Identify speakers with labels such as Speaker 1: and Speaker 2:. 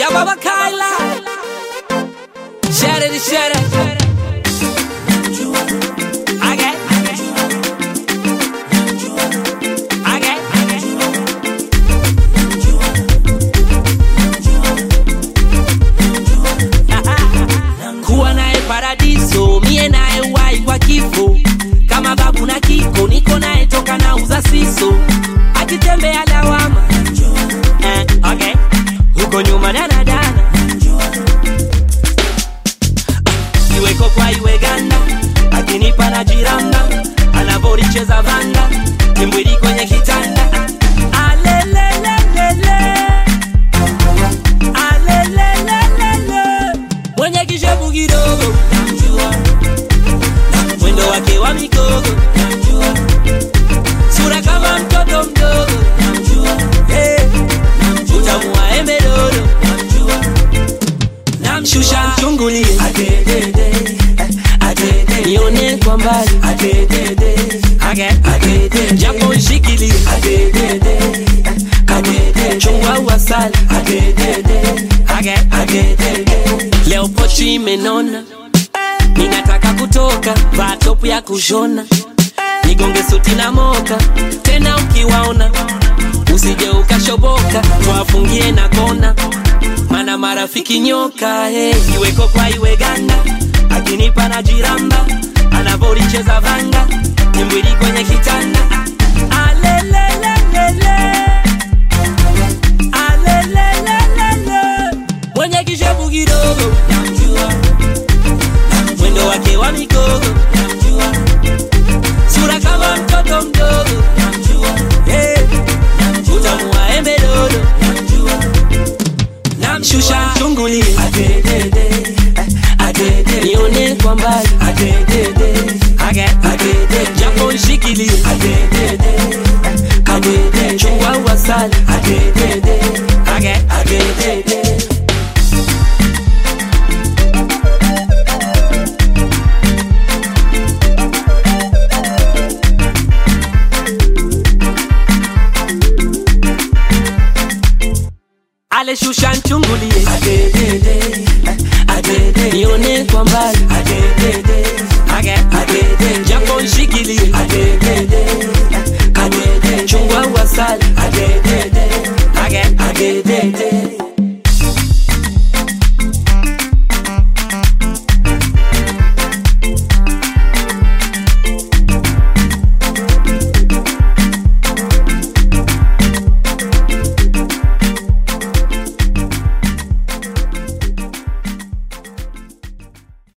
Speaker 1: Ya baba Kyla Share it, share it Okay Okay kuwa naye paradiso mie naye wai kwa kifo kama babu na kiko niko naye toka na uza siso akitembea lawama eh, okay. huko nyuma danadana iweko kwa iwe ganda akinipa na jiramba anavoricheza vanga timbwili kwenye kitanda alelelelele alelelelele mwenye kishevu kidogo namjua mwendo wake wa mikogo namjua sura kama mtoto mdogo namjua hey. utamu wa embe dodo namjua namshusha mchungulie adedede adede nione kwa mbali adedede adede japo nshikilie adedede adede chungwa uasali adedede adede leo pochi imenona ninataka kutoka vaa topu ya kushona nigonge suti na moka tena ukiwaona usije ukashoboka wafungie na kona mana marafiki nyoka hey. iweko kwa iwe ganda akinipa na jiramba anavoricheza vanga nimbwili kwenye kitanda alelelelele alelelelele mwenye kishevu kidogo namjua mwendo wake wa mikogo namjua sura kama mtoto mdogo namjua hey. utamu wa embe dodo namjua namshusha chungulie adedede adede nione kwa mbali adedede adede japo nshikilie adedede adede chungwa uasali adedede adedede aleshusha nchungulie adedede adede nione kwa mbali adedede adede japo nshikilie adedede adede chungwa uasali adedede